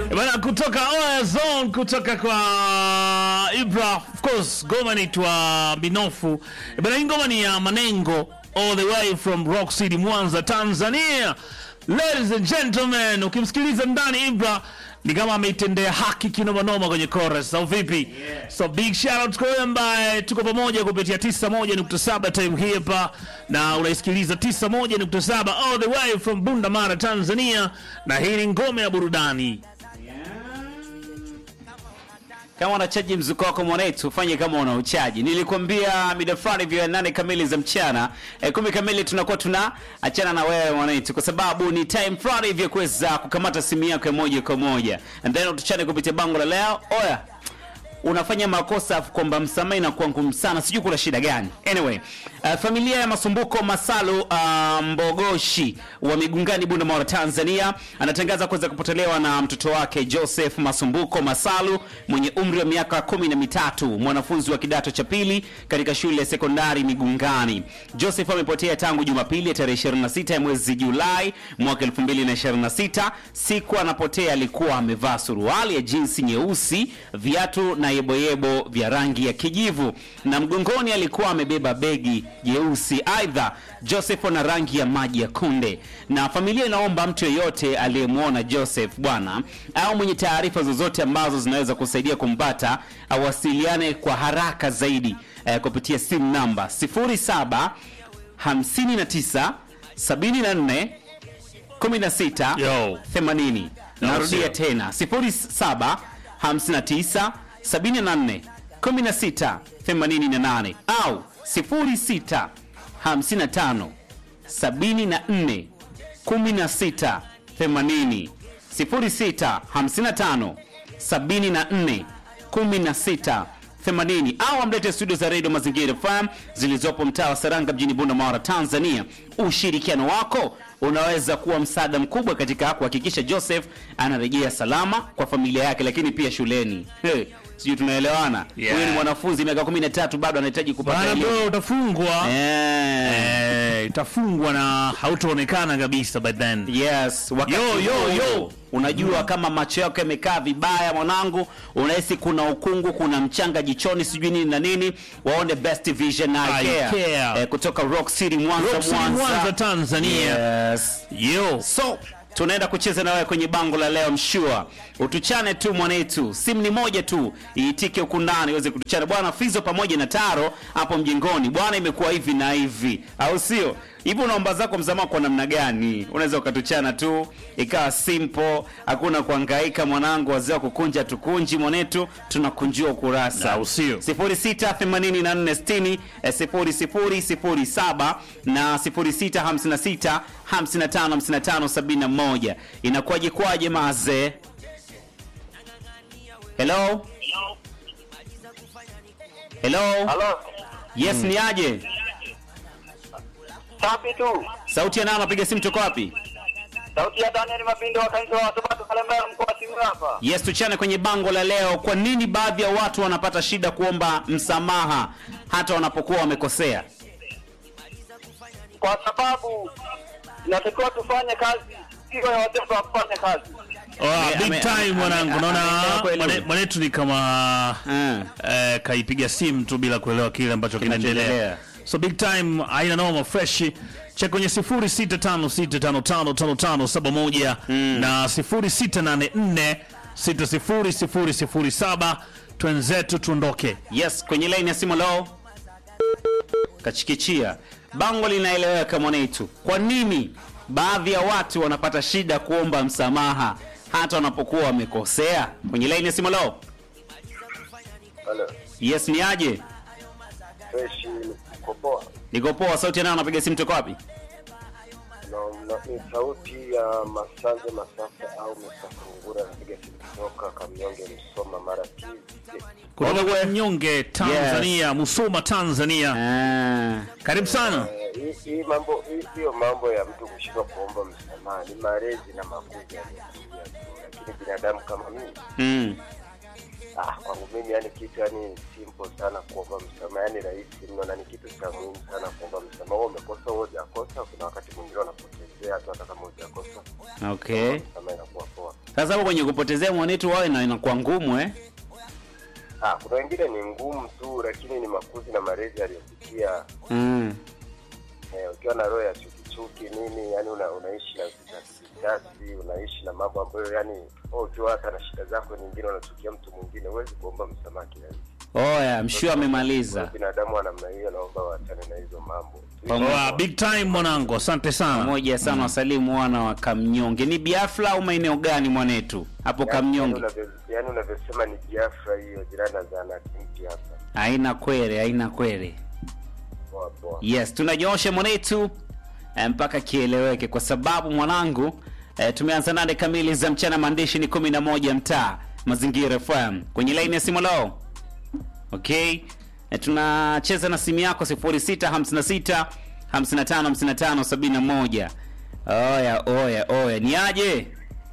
Bana kutoka Oya Zone kutoka kwa Ibra, of course ngoma inaitwa Binofu. Bana hii ngoma ni ya Manengo all the way from Rock City Mwanza, Tanzania. Ladies and gentlemen, ukimsikiliza ndani Ibra ni kama ameitendea haki kinomanoma kwenye chorus au vipi? So big shout out kwa wewe ambaye tuko pamoja kupitia 91.7 time hii hapa na unaisikiliza 91.7 all the way from Bunda Mara Tanzania, na hii ni ngome ya burudani. Kama unachaji mzuko wako mwanetu, fanye kama una uchaji. Nilikwambia mida fulani vya nane kamili za mchana e, kumi kamili tunakuwa tuna achana na wewe mwanetu, kwa sababu ni time fulani vya kuweza kukamata simu yako ya moja kwa moja, and then tuchane kupitia bango la leo. Oya, unafanya makosa afu kwamba msamaha inakuwa ngumu sana, sijui kuna shida gani. Anyway, uh, familia ya Masumbuko Masalu uh, Mbogoshi wa Migungani, Bunda Mara, Tanzania anatangaza kuweza kupotelewa na mtoto wake Joseph Masumbuko Masalu mwenye umri wa miaka kumi na mitatu, mwanafunzi wa kidato cha pili katika shule ya sekondari Migungani. Joseph amepotea tangu Jumapili ya tarehe 26 ya mwezi Julai mwaka 2026. Siku anapotea alikuwa amevaa suruali ya jinsi nyeusi, viatu na yeboyebo vya rangi ya kijivu na mgongoni alikuwa amebeba begi jeusi. Aidha, Joseph ana rangi ya maji ya kunde, na familia inaomba mtu yeyote aliyemwona Joseph bwana au mwenye taarifa zozote ambazo zinaweza kusaidia kumpata awasiliane kwa haraka zaidi eh, kupitia simu namba 07 59 74 16 Yo. 80. Narudia sio. tena 07 59 74 16 88 au 06 55 74 16 80 06 55 74 16 80 au amlete studio za Radio Mazingira FM zilizopo mtaa wa Saranga mjini Bunda Mara, Tanzania. Ushirikiano wako unaweza kuwa msaada mkubwa katika kuhakikisha Joseph anarejea salama kwa familia yake, lakini pia shuleni. Hey, sijui tunaelewana? Huyu Yeah. ni mwanafunzi miaka 13 bado anahitaji kupata Bana elimu. bro, utafungwa Eh, eh, utafungwa na hautaonekana kabisa by then. Yes, wakati Yo, yo, huo, yo. Unajua kama macho yako yamekaa vibaya mwanangu, unahisi kuna ukungu, kuna mchanga jichoni, sijui nini na nini, waone Best Vision Eye Eye Care. Care. Eh, kutoka Rock City Mwanza, Rock City, Mwanza, Tanzania. Yes. Yo. So tunaenda kucheza na wewe kwenye bango la leo, mshua utuchane tu mwanetu, simu ni moja tu, iitike huku ndani iweze kutuchana bwana. Fizo pamoja na Taro hapo mjengoni bwana, imekuwa hivi na hivi, au sio? Hivi unaomba zako msamaha kwa namna gani? Unaweza ukatuchana tu ikawa simple, hakuna kuhangaika mwanangu, wazee wa kukunja tukunji mwanetu, tunakunjua ukurasa Au sio? 068460 eh, 0007 na 0656 555571 inakuwaje kwaje maze hello hello Halo, yes ni aje safi tu. sauti ya nani anapiga simu toka wapi Sauti ya Daniel Mabindo wa kanisa wa Sabato Kalembera mkoa wa Simiyu hapa. yes tuchane kwenye bango la leo kwa nini baadhi ya watu wanapata shida kuomba msamaha hata wanapokuwa wamekosea Kwa sababu inatakiwa tufanye kazi, sio ya watoto wa kufanya kazi. Oh, Ame- big ame- time ame- mwanangu, ame- naona ameelewa kweli mwane- huyu. mwanetu ni kama Mm. eh, kaipiga simu tu bila kuelewa kile ambacho kinaendelea. Kinachoendelea. So big time haina noma fresh. Check kwenye 0656555571 na 0684600007 twenzetu tuondoke. Yes, kwenye line ya simu leo kachikichia. Bango linaeleweka mwanetu. Kwa nini baadhi ya watu wanapata shida kuomba msamaha hata wanapokuwa wamekosea? Kwenye line ya simu leo. Halo, Yes, ni aje? fresh uko poa? Niko poa, sauti nayo napiga simu toka wapi? Na, na, ni sauti ya Masanje Masafa au Msafungura, napiga simu kutoka Kamnyonge, Msoma, Mara TV. Kutoka kwa Mnyonge Tanzania, Musoma Tanzania. Ah, Karibu sana. Eh, hii- Hii mambo hii- hiyo mambo ya mtu kushindwa kuomba msamaha ni malezi na makuzi yaliyokuja tu, lakini binadamu kama mimi mm. ah, kwangu mimi yani kitu yani simple sana kuomba msamaha, yani rahisi mno na ni kitu cha muhimu sana kuomba msamaha. Wewe umekosa, wewe hujakosa, kuna wakati mwingine wanapotezea tu hata kama hujakosa, Okay. msamaha inakuwa poa. Sasa hapo kwenye kupotezea mwanetu wao ina- inakuwa ngumu eh? Ah, kuna wengine ni ngumu tu, lakini ni makuzi na malezi aliyopitia. Mm. Eh, ukiwa na roho ya chukichuki nini, yani una, unaishi na visasi, unaishi na mambo ambayo yani wewe ukiwa hata na shida zako nyingine unachukia mtu mwingine, huwezi kuomba msamaha kirahisi. Oya, mshua amemaliza. Binadamu wa namna hiyo, naomba waachane na hizo mambo. Wa big time mwanangu, asante sana. Pamoja sana wasalimu wana wa Kamnyonge. Ni Biafra au maeneo gani mwanetu? Hapo Yani Kamnyonge. unavyo- yani unavyosema ni Biafra hiyo, jirani na zahanati mpya hapa. Haina kwere, haina kwere. Poa poa. Yes, tunanyoosha mwanetu eh, mpaka kieleweke, kwa sababu mwanangu eh, tumeanza nane kamili za mchana, maandishi ni kumi na moja mtaa Mazingira FM kwenye laini ya simu lao. Okay, eh, tunacheza na simu yako 0656 55 55 71. Oya oya oya, ni aje?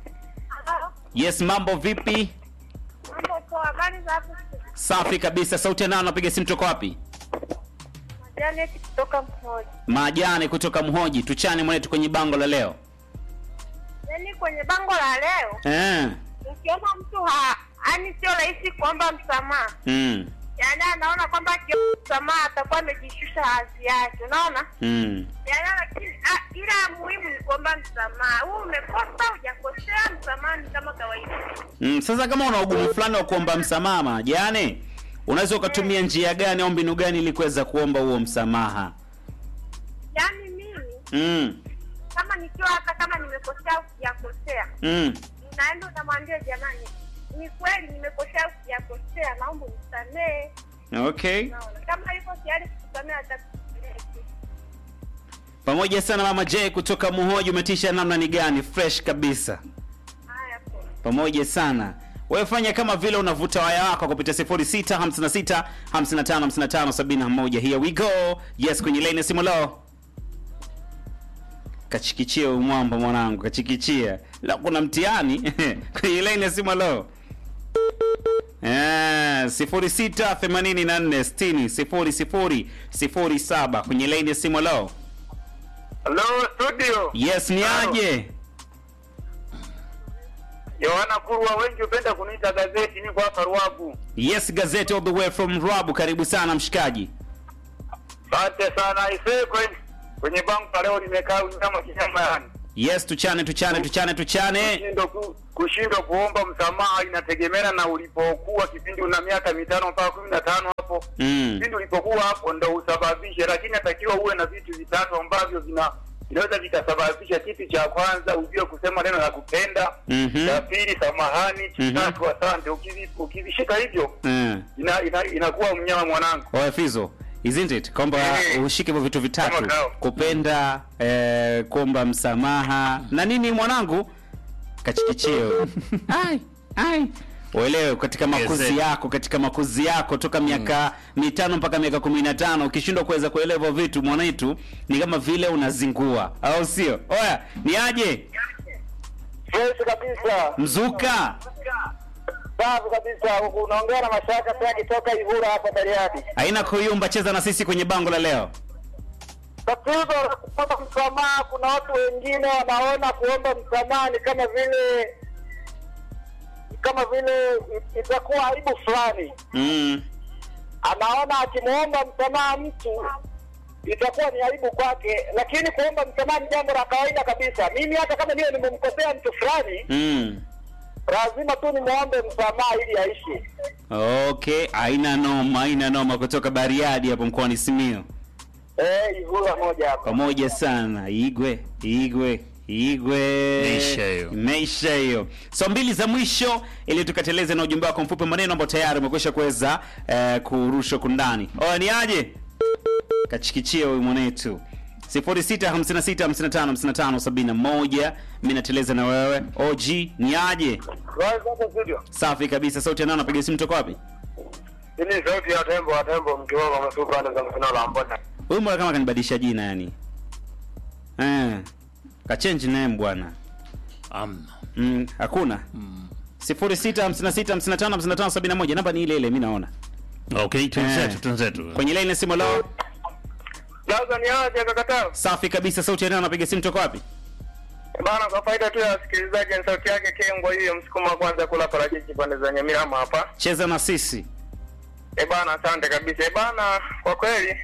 Yes, mambo vipi? Mambo poa, habari za hapo? Safi kabisa. Sauti ya nani? Napiga simu toka wapi? Janet kutoka Mhoji. Majani kutoka Mhoji. Tuchane mwanetu kwenye bango la leo. Yaani kwenye bango la leo Eh. ukiona mtu ha yani sio rahisi kuomba msamaha, Mm. yaani anaona kwamba akiomba msamaha atakuwa amejishusha hadhi yake, unaona? Mm. Yaani lakini ah, ila muhimu ni kuomba msamaha. Wewe umekosa hujakosea, msamaha ni kama kawaida. Mm. Sasa kama una ugumu fulani wa kuomba msamaha Majani, unaweza ukatumia njia gani au mbinu gani ili kuweza kuomba huo msamaha? Yaani mimi Mm. kama nikiwa hata kama nimekosea au sijakosea, Mm. unaenda unamwambia jamani, ni kweli nimekosea au sijakosea, naomba unisamehe. Okay. Unaona, kama yuko tayari kukusamea atakusamehe tu. Pamoja sana Mama J kutoka Muhoji, umetisha namna ni gani? Fresh kabisa. Haya poa. Pamoja sana. Wewe fanya kama vile unavuta waya wako kupitia 06 56 55 55 71. Here we go. Yes, kwenye line ya simu lao. Kachikichia huyu mwamba mwanangu, kachikichia. La kuna mtihani kwenye line ya simu lao. Eh, 06 84 60 00 07 kwenye line ya simu lao. Hello studio. Yes, ni aje? Yohana Kurwa, wengi hupenda kuniita gazeti, niko hapa Ruagu. Yes, gazeti all the way from Rwabu. Karibu sana mshikaji. Asante sana isee, kwenye kwenye bango la leo nimekaa unyama kinyama yani. Yes, tuchane tuchane tuchane tuchane. Kushindwa ku, kushindwa kuomba msamaha inategemeana na ulipokuwa kipindi una miaka mitano mpaka kumi na tano hapo Mm. kipindi ulipokuwa hapo ndo usababishe, lakini natakiwa uwe na vitu vitatu ambavyo vina vinaweza vikasababisha. Kitu cha kwanza ujue kusema neno la kupenda, Mhm. cha pili samahani, cha Mhm. tatu asante. Ukivi- Ukivishika hivyo Mm. ina, ina, inakuwa mnyama mwanangu. Oya Fizo, isn't it? Kwamba Eh. ushike hivyo vitu vitatu. Kama kao. Kupenda, eh, kuomba msamaha na nini mwanangu? Kachikichio. ai, ai. Uelewe katika makuzi Yes, eh. yako, katika makuzi yako toka miaka mitano mpaka miaka kumi na tano ukishindwa kuweza kuelewa hivyo vitu mwanaitu ni kama vile unazingua, au sio? Oya, ni aje? Fresh kabisa, Mzuka. safi kabisa. Unaongea na Mashaka pia akitoka Ivura hapa Bariadi. Haina kuyumba, cheza na sisi kwenye bango la leo. Tatizo la kuomba msamaha, kuna watu wengine wanaona kuomba msamaha ni kama vile ni kama vile i- itakuwa aibu fulani. Mm. Anaona akimwomba msamaha mtu itakuwa ni aibu kwake, lakini kuomba msamaha ni jambo la kawaida kabisa. Mimi hata kama niwe nimemkosea mtu fulani, Mm. lazima tu nimwombe msamaha ili aishi. Okay, haina noma, haina noma kutoka Bariadi hapo mkoani Simiyu. Eh, Ivura moja hapa. Pamoja sana. Igwe, Igwe, Igwe. Imeisha hiyo. Imeisha hiyo. So mbili za mwisho ili tukateleze na ujumbe wako mfupi maneno ambao tayari umekwisha kuweza eh, kurushwa kundani. Oya ni aje? Kachikichia huyu mwanetu. 0656555571 mimi nateleza na wewe. OG ni aje? Safi kabisa. Sauti ya nani anapiga simu toka wapi? Hii ni sauti ya tembo wa tembo mkiwa kama supa anda za mfano la mbona. Huyu mbona kama kanibadilisha jina yani? Eh. Kachange name bwana. Amna. Mm, hakuna. Mm. 0656555571 namba ni ile ile mimi naona. Okay, twenzetu Eh. twenzetu. Kwenye line ya simu lao. Sasa ni aje kakatao? Safi kabisa sauti ya nani anapiga simu toka wapi? Bana, kwa faida tu ya wasikilizaji, ni sauti yake Kengwa hiyo msukuma wa kwanza kula parachichi pande za Nyamirama hapa. cheza na sisi E bana, asante kabisa. E bana, kwa kweli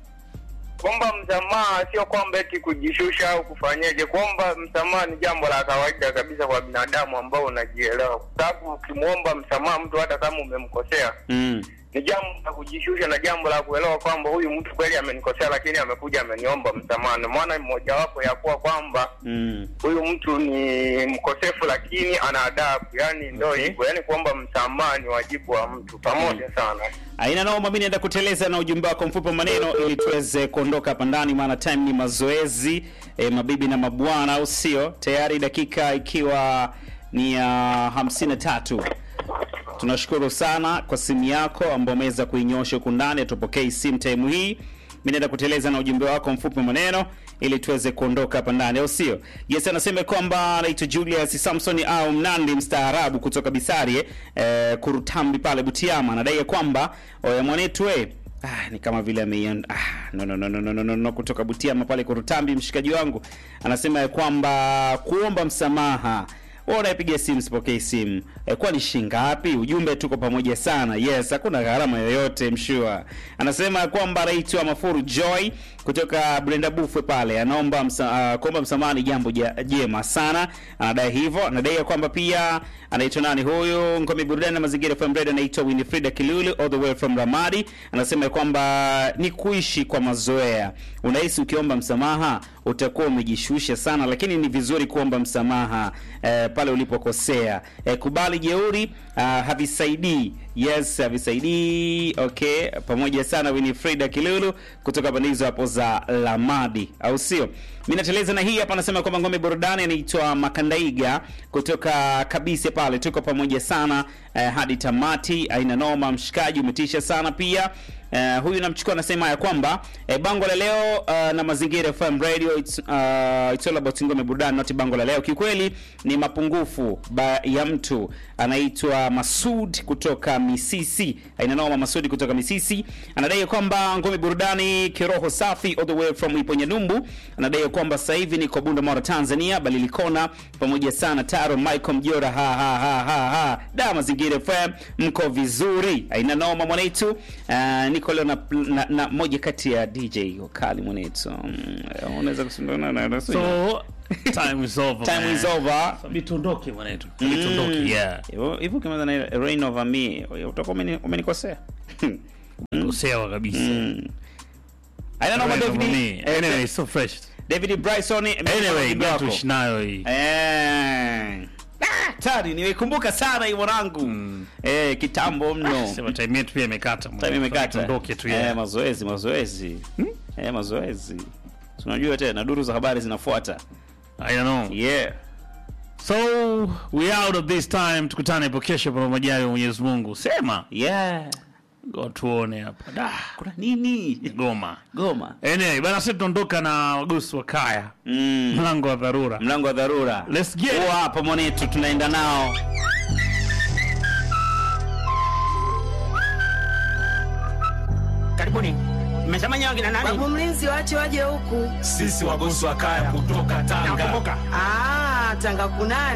kuomba msamaha sio kwamba eti kujishusha au kufanyeje. Kuomba msamaha ni jambo la kawaida kabisa kwa binadamu ambao unajielewa, kwa sababu ukimwomba msamaha mtu hata kama umemkosea mm. ni jambo la kujishusha na jambo la kuelewa kwamba huyu mtu kweli amenikosea, lakini amekuja ameniomba msamaha. Ni maana mojawapo ya kuwa kwamba Mm. huyu mtu ni mkosefu lakini ana adabu, yani ndo Okay. hivyo, yani kuomba msamaha ni wajibu wa mtu. Pamoja sana. aina noma mi naenda kuteleza na ujumbe wako mfupi wa maneno ili tuweze kuondoka hapa ndani maana time ni mazoezi e, mabibi na mabwana au sio tayari dakika ikiwa ni ya hamsini na tatu tunashukuru sana kwa simu yako ambao umeweza kuinyosha huku ndani tupokei simu time hii mi naenda kuteleza na ujumbe wako mfupi wa maneno ili tuweze kuondoka hapa ndani au sio yes anasema kwamba anaitwa julius samson au mnandi mstaarabu kutoka bisari eh, kurutambi pale butiama anadai ya kwamba oya mwanetu we Ah, ni kama vile ameion ah, no, no, no, no, no, no, no, no, kutoka Butiama pale Kurutambi, mshikaji wangu anasema ya kwamba kuomba msamaha wewe unayepiga simu sipokei simu e, kwa ni shingapi ujumbe tuko pamoja sana yes hakuna gharama yoyote mshua anasema kwamba anaitwa mafuru joy kutoka brenda bufwe pale anaomba msa, uh, kuomba msamaha ni jambo ja- jema sana anadai hivyo anadai ya kwamba pia anaitwa nani huyu ngome burudani na mazingira FM radio anaitwa winifrida kilulu all the way from ramadi anasema ya kwamba ni kuishi kwa mazoea unahisi ukiomba msamaha utakuwa umejishusha sana lakini ni vizuri kuomba msamaha eh, pale ulipokosea eh, kubali jeuri uh, havisaidii yes havisaidii okay pamoja sana winifrida kilulu kutoka pande hizo hapo za lamadi au sio mi nateleza na hii hapa anasema kwamba ngome burudani anaitwa makandaiga kutoka kabisa pale tuko pamoja sana eh, hadi tamati aina noma mshikaji umetisha sana pia Uh, huyu namchukua anasema ya kwamba eh, bango la leo uh, na mazingira FM radio it's, uh, it's all about ngome burudani not bango la leo kiukweli ni mapungufu ba, ya mtu anaitwa Masud kutoka Misisi aina noma Masud kutoka Misisi anadai ya kwamba ngome burudani kiroho safi all the way from Iponyanyumbu anadai ya kwamba sasa hivi niko Bunda Mara Tanzania Balilikona pamoja sana Taro Michael Mjora ha ha ha ha ha da mazingira FM mko vizuri aina noma mwanaitu uh, niko leo na, na, na moja kati ya DJ wakali mwanaitu mm, unaweza kusindana na na- so time is over time man. is over Sabi tuondoke mwanetu Sabi tuondoke yeah Hivyo- hivyo ukimaliza na ile rain over me utakuwa umeni- umenikosea kosewa kabisa aina noma Right over David me. eh, anyway so fresh David Bryson anyway ujumbe got wako. tuishi nayo hii Eh. Ah, tari nimeikumbuka sana hii mwanangu eh, kitambo mno sema time yetu pia imekata time mwanetu. imekata tuondoke tu eh, yeah mazoezi mazoezi eh, mazoezi tunajua tena duru za habari zinafuata I don't know yeah so we out of this time tukutane hapo kesho kwa majali ya Mwenyezi Mungu sema yeah Ngo tuone hapa da kuna nini goma goma anyway bana sisi tunaondoka na wagosi wa kaya mm. mlango wa dharura mlango wa dharura Let's get it. Huwa hapa mwanetu tunaenda nao Karibuni. Mmesema nyewe kina nani? Babu mlinzi wache waje huku. sisi wagosi wa kaya kutoka Tanga. Nakumbuka. Ah, Tanga kunani?